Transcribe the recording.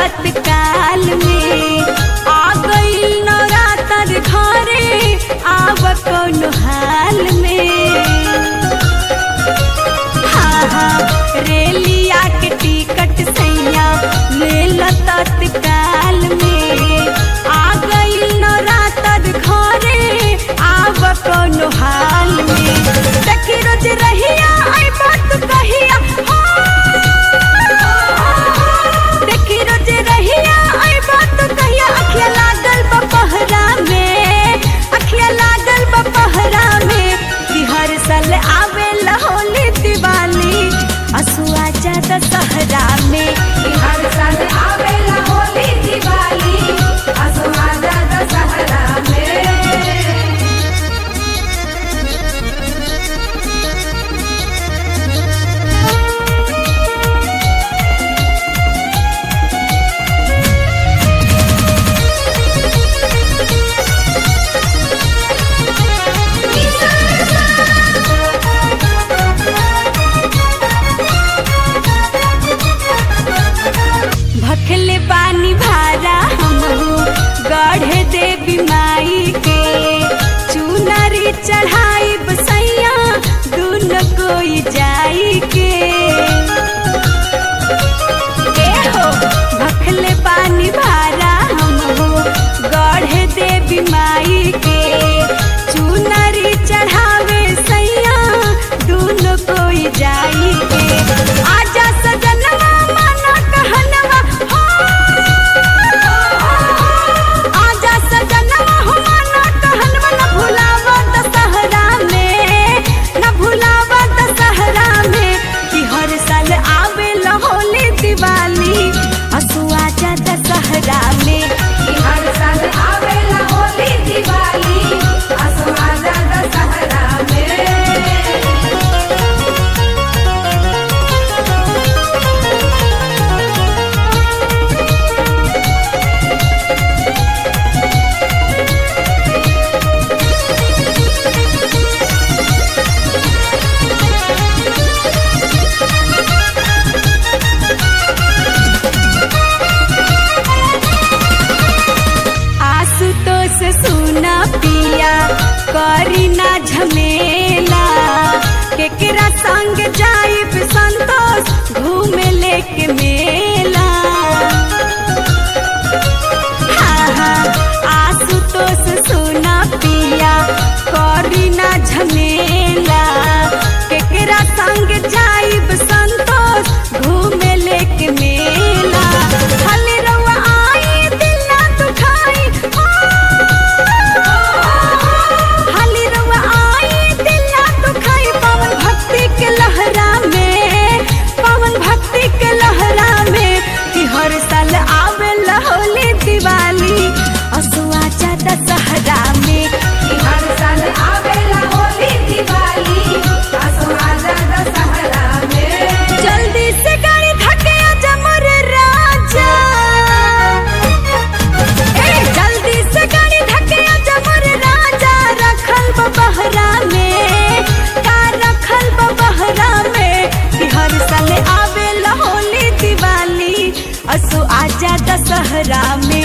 तत्काल में आ गईल नवरात्र घरे आव कौन हाल में हाँ हाँ रेलिया के टिकट सैया ले लो तत्काल में आ गईल नवरात्र घरे आव कौन हाल में देखी रोज रहिया आई बात कहिया देखी रोज रहिया आई बात कहिया अखिया लागल बपहरा में अखिया लागल बपहरा में कि हर साल आवे होली दिवाली असुआ ज्यादा सहरा में कि हर साल आवेला होली दिवाली असमाजा दशहरा में भखले पानी भारा हम गढ़े देवी माई के चुनरी चढ़ाई बसैया दून कोई जाई के ए हो भखले पानी भारा हम गढ़े देवी माई के चुनरी चढ़ावे सैया दून कोई जाई के आजा सजनवा माना कहनवा हो आजा सजनवा हो माना कहनवा न भुलावा दशहरा में न भुलावा दशहरा में कि हर साल आवे होली दिवाली असुआ जा दशहरा में कि हर साल आवेला होली दिवाली असमाजा दशहरा में आशुतोष सुना पिया करी ना झमेला केकरा संग जाइब संतोष घूमे लेके मेला हाँ हाँ आशुतोष सुना पिया करी ना झमेला केकरा संग जाइब संतोष घूमे लेके मेला खाली रउआ आई दिल ना दुखाई हाली रउआ आई दिल ना दुखाई पवन भक्ति के लहरा में पवन भक्ति के लहरा में कि हर साल आवे होली दिवाली असुआ चादा सहरा में कि हर साल आवेला होली दिवाली असमाजा दशहरा में जल्दी से गाड़ी धके आजा मोरे राजा ए जल्दी से गाड़ी धके आजा मोरे राजा रखल बहरा में का रखल बहरा में कि हर साल आवे होली दिवाली असु आजा दशहरा में